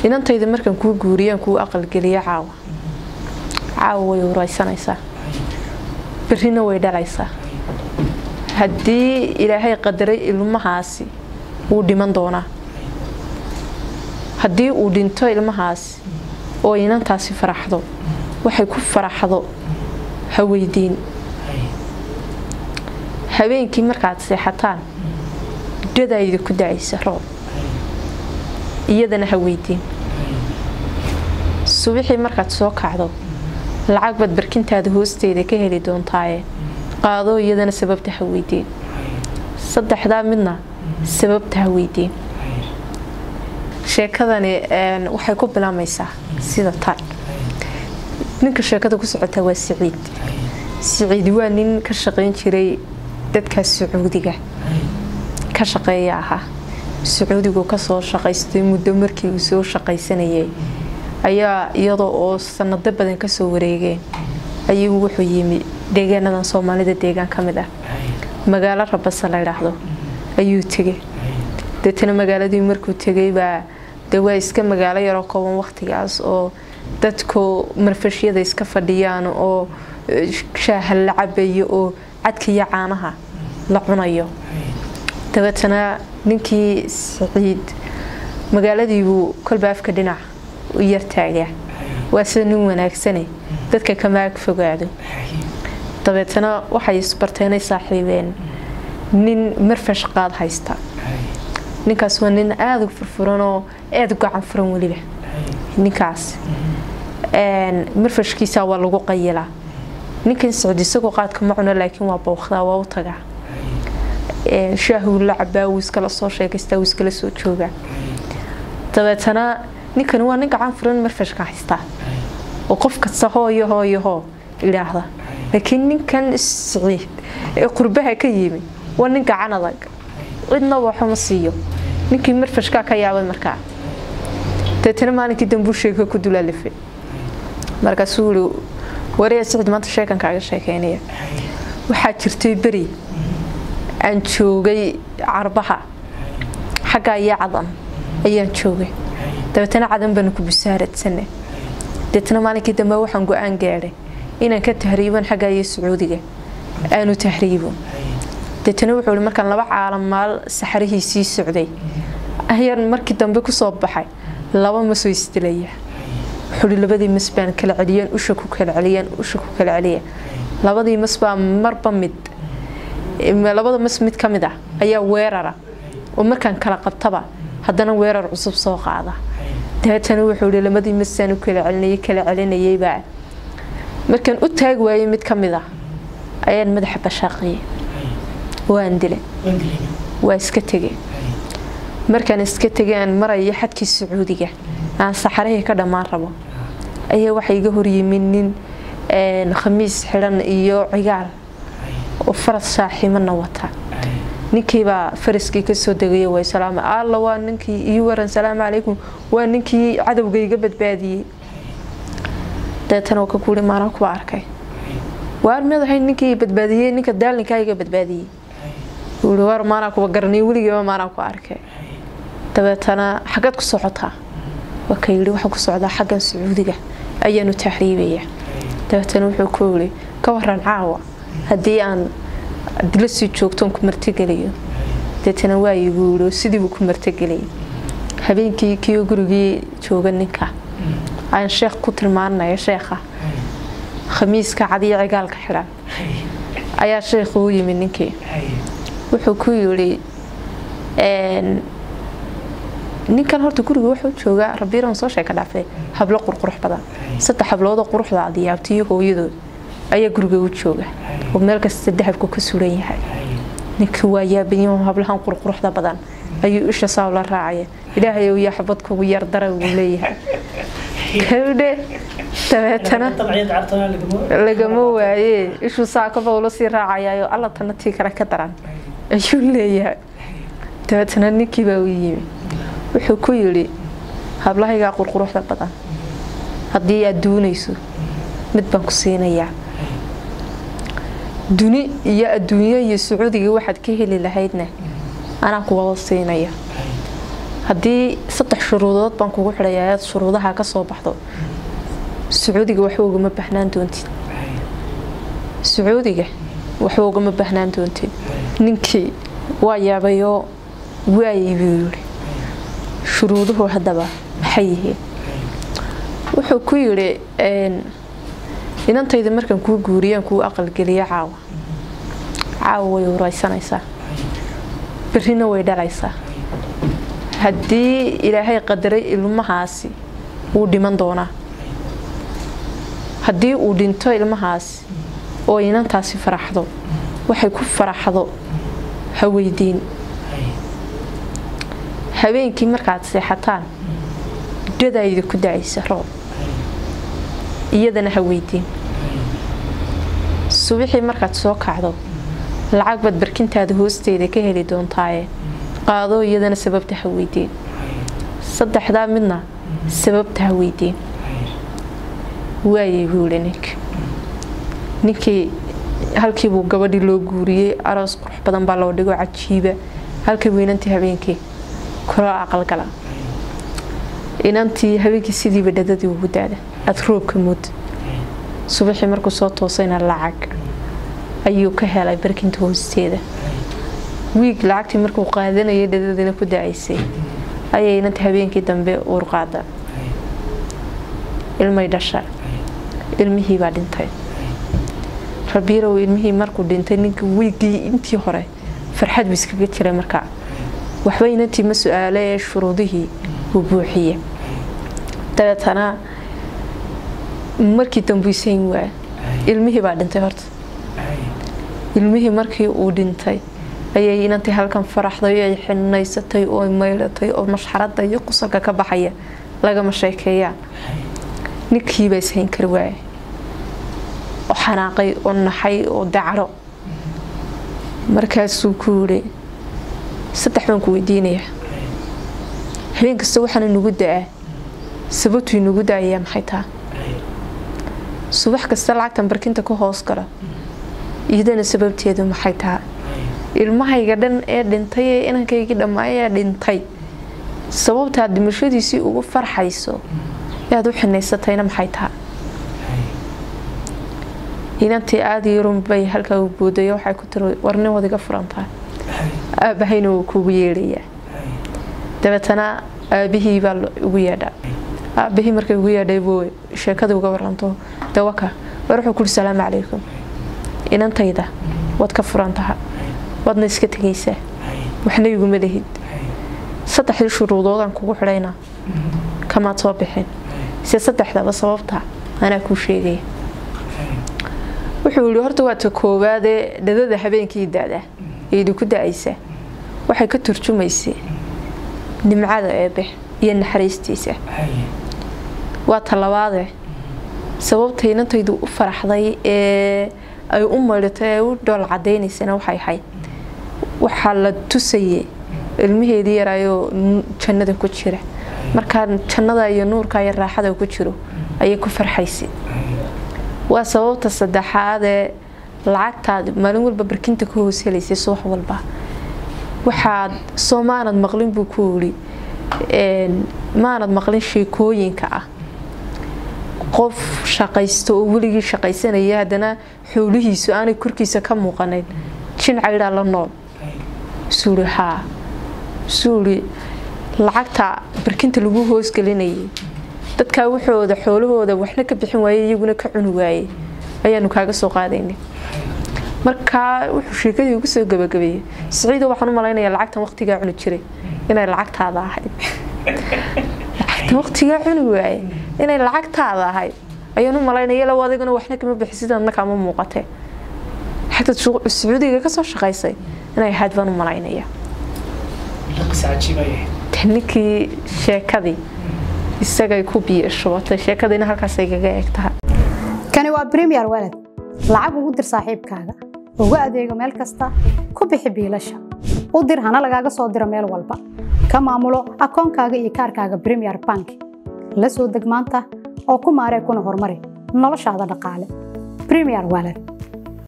inantayda markaan kuu guuriyaan kuu aqalgeliya caawa caawa way uraysanaysaa berrina way dhalaysaa haddii ilaahay qadaray ilmahaasi wuu dhiman doonaa haddii uu dhinto ilmahaasi oo inantaasi faraxdo waxay ku faraxdo ha weydiin habeenkii markaad seexataan dhadayda ku dacaysa roob iyadana ha weydiin subixii markaad soo kacdo lacag baad barkintaada hoosteeda ka heli doontaaye qaado iyadana sababta ha weydiin saddexdaa midna sababta ha weydiin sheekadani waxay ku bilaamaysaa sida tan ninka sheekada ku socota waa siciid siciid waa nin ka shaqayn jiray dadkaas sacuudiga ka shaqeeya ahaa sacuudigu kasoo shaqaystay muddo markii uu soo shaqaysanayay ayaa iyadoo oo sanado badan kasoo wareegeen ayuu wuxuu yimi deegaanadan soomaalida deegaan ka mid ah magaalo rabasa la ydhaahdo ayuu tegay deetana magaaladii markuu tegay baa de waa iska magaalo yaroo kooban waqtigaas oo dadku marfashyada iska fadhiyaan oo shaaha la cabayo oo cadka iyo caanaha la cunayo dabeetana ninkii saciid magaaladiibuu kolba afka dhinac u yartaagaa waa sida nin wanaagsane dadka kama ag fogaado dabeetana waxay isbarteenay saaxiibeen nin marfash qaad haysta ninkaas waa nin aada u furfuranoo aada u gacan furan weliba ninkaas marfashkiisa waa lagu qayilaa ninkan socod isagoo qaadka ma cuno laakiin waa bowqdaa waa u tagaa shaahuu la cabaa wuu iskala soo sheekaystaa wuu iskala soo joogaa dabeetana ninkani waa nin gacan furan marfashka haystaa oo qof kasta hooyo hooyo hoo idhaahda laakiin ninkan siciid ee qurbaha ka yimi waa nin gacan adag cidna waxuma siiyo ninkii marfashkaa ka yaabay markaa deetana maalinkii dambuu sheeka ku dulaalifay markaasuu ii waraya sicid maanta sheekan kaaga sheekeynaya waxaa jirtay beri aan joogay carbaha xaggaa iyo cadan ayaan joogay dabeetana cadan baanu ku busaaradsanay deetana maalinkii dambe waxaan go-aan gaadhay inaan ka tahriiban xaggaa iyo sacuudiga aanu tahriibo deetana wuxuu i markaan laba caalamaal saxarihii sii socday ayaan markii dambe kusoo baxay laba masoo isdilaya wuxuu i labadii mas baan kala celiyaan usha ku kala celiyaan usha ku kala celiya labadii mas baa marba mid labada mas mid ka mid ah ayaa weerara oo markaan kala qabtaba haddana weerar cusub soo qaada dabeetana wuxuu i labadii masaan u kala celinayay kala celinayaybaa markaan u taagi waayay mid ka mid ah ayaan madaxa bashaaqiyay waan dilay waa iska tegay markaan iska tegay aan maraya xadkii sacuudiga aan saxarihii ka dhammaan rabo ayaa waxa iga horyimi nin khamiis xidhan iyo cigaal oo faras saaxiimana wata ninkiibaa faraskii kasoo degaya way salaama alla waa ninkii ii waran salaamu calaykum waa ninkii cadowga iga badbaadiyey dabeetana waa ka kuuri maalan kuwa arkay waar madahay ninkii badbaadiyey ninka daalinkaa iga badbaadiyey wuui waar maanaa kuwa garanay weligiiba maanaa ku arkay dabeetana xaggaad ku socotaa waa ka yidhi waxaan ku socdaa xaggan sacuudiga ayaanu tahriibaya dabeetana wuxuu ku yidhi ka waran caawa haddii aan la sii joogtoon ku martigeliyo deetana waa igu yidhi sidiibuu ku martigeliyay habeenkii kiyo gurigii jooga ninka aan sheekh ku tilmaanaya sheekha khamiiska cadiyo cigaalka xidhan ayaa sheekhu u yimid ninkii wuxuu ku yidhi ninkan horta guriga wuxuu joogaa rabiiran soo sheeka dhaafay hablo qurqurux badan saddex habloodoo quruxda adiyaabtiyo hooyadood ayaa guriga u jooga oo meel kasta dahabku ka suran yahay ninkii waa yaabanyaho hablahan qurquruxda badan ayuu isha saaw la raacaya ilaahay yaa xabad kugu yar dara uu leeyahay kawdhe dabeetana lagama waaye ishuu saakaba ula sii raacayayo alla tana tii kale ka daran ayuu leeyahay dabeetana ninkii baa u yimi wuxuu ku yidhi hablahaygaa qurquruxda badan haddii aad duunayso mid baan ku siinayaa duni iyo adduunyo iyo sacuudiga waxaad ka heli lahaydna anaa kuwada siinaya haddii saddex shuruudood baan kugu xidhaya ayaad shuruudaha ka soo baxdo sacuudiga waxba ugama baahnaan doontid sacuudiga waxba ugama baahnaan doontid ninkii waa yaabayoo waayay buu yidhi shuruuduhu haddaba maxay yihiin wuxuu ku yidhi inantayda markaan kuu guuriyaan kuu aqalgeliya caawa caawa way uraysanaysaa berrina way dhalaysaa haddii ilaahay qadaray ilmahaasi wuu dhiman doonaa haddii uu dhinto ilmahaasi oo inantaasi faraxdo waxay ku faraxdo ha weydiin habeenkii markaad seexataan dadayda ku dacaysa roob iyadana ha weydiin subixii markaad soo kacdo lacag baad barkintaada hoosteeda ka heli doontaaye qaado iyadana sababta ha weydiin saddexdaa midna sababta ha weydiin waayay buu yihi ninka ninkii halkiibuu gabadhii loo guuriyey aroos qurux badan baa loo dhigo cajiiba halkii buu inantii habeenkii kula aqalgala inantii habeenkii sidiiba dhadadii ugu daada aada roobka mood subaxii markuu soo toosayna lacag ayuu ka helay barkinta hoosteeda wiig lacagtii markuu qaadanayay dhadadiina ku dacaysay ayay inantii habeenkii dambe uurqaada ilmay dhasha ilmihii baa dhintay rabiirow ilmihii markuu dhintay ninka wiigii intii hore farxad buu iskaga jiray markaa waxba inantii ma su-aale ee shuruudihii uu buuxiye dabeetana markii dambuisayn waaya ilmihii baa dhintay horta ilmihii markii uu dhintay ayay inantii halkan faraxday ay xinaysatay oo maylatay oo mashxarada iyo qusalka ka baxaya lagama sheekeeyaan ninkiibaa ishayn kari waaya oo xanaaqay oo naxay oo dacro markaasuu ku yidhi saddex baan ku weydiinayaa habeen kasta waxaana nagu da-aa sababtuu inagu da-ayaa maxay taa subax kasta lacagtan barkinta ka hoos gala iyadana sababteedu maxay taha ilmahayga dhan ee dhintay ee inankaygii dhammaayee dhintay sababtaad dhimashadiisii ugu farxayso yaad u xinaysatayna maxay taha inantii aada yarun bay halkaa u boodayo waxay ku tiri warnin wadiga furantaa aabahayna wuu kuugu yeedhayaa dabeetana aabihii baa ugu yeedhaa aabahii markay ugu yeedhay buu sheekada uga waranto dawaka war wuxuu kuri salaamu calaykum inantayda waad ka furan taha waadna iska tegaysaa waxna iguma lihid saddexdii shuruudoodaan kugu xidhayna kamaad soo bixin se saddexdaba sababta anaa kuu sheegaya wuxuu yihi horta waa ta koowaadee dhadada habeenkii da-da ee idinku da-aysa waxay ka turjumaysay nimcada eebe iyo naxariistiisa waa ta labaade sababta inantaydu u faraxday ee ay u maydhatay ee u dhool cadaynaysana waxay ahayd waxaa la tusayay ilmaheedii yaraayoo jannada ku jira markaa jannada iyo nuurka iyo raaxada ku jiro ayay ku farxaysay waa sababta saddexaadee lacagtaad maalin walba barkinta ka hoos helaysay subax walba waxaad soo maanad maqlin buu ku yidhi maanad maqlin sheekooyinka ah qof shaqaysto oo weligii shaqaysanaya haddana xoolihiisu aanay korkiisa ka muuqanayn jin caydhaa la nool suuri haa suuri lacagta barkinta lagu hoosgelinayay dadkaa waxooda xoolahooda waxna ka bixin waayey iyaguna ka cuni waayey ayaanu kaaga soo qaadaynay markaa wuxuu sheekadii ugu soo gabagabeeyey siciido waxaan u malaynayaa lacagtan waqtigaa cuni jiray inay lacagtaada ahayd lacagtan waqtigaa cuni waaye inay lacagtaada ahayd ayaan u malaynaya law adiguna waxna kama bixisid adna kaama muuqatee lacagta sacuudiga kasoo shaqaysay inay ahayd baan u malaynaya ninkii sheekadii isagay ku biyo shubatay sheekadiina halkaasay kaga eeg tahay kani waa bremiyer walad lacag ugu dir saaxiibkaaga ugu adeego meel kasta ku bixi biilasha u dir hana lagaaga soo diro meel walba ka maamulo akoonkaaga iyo kaarkaaga bremiyer bank la soo deg maanta oo ku maaree kuna horumari noloshaada dhaqaale bremiyer walad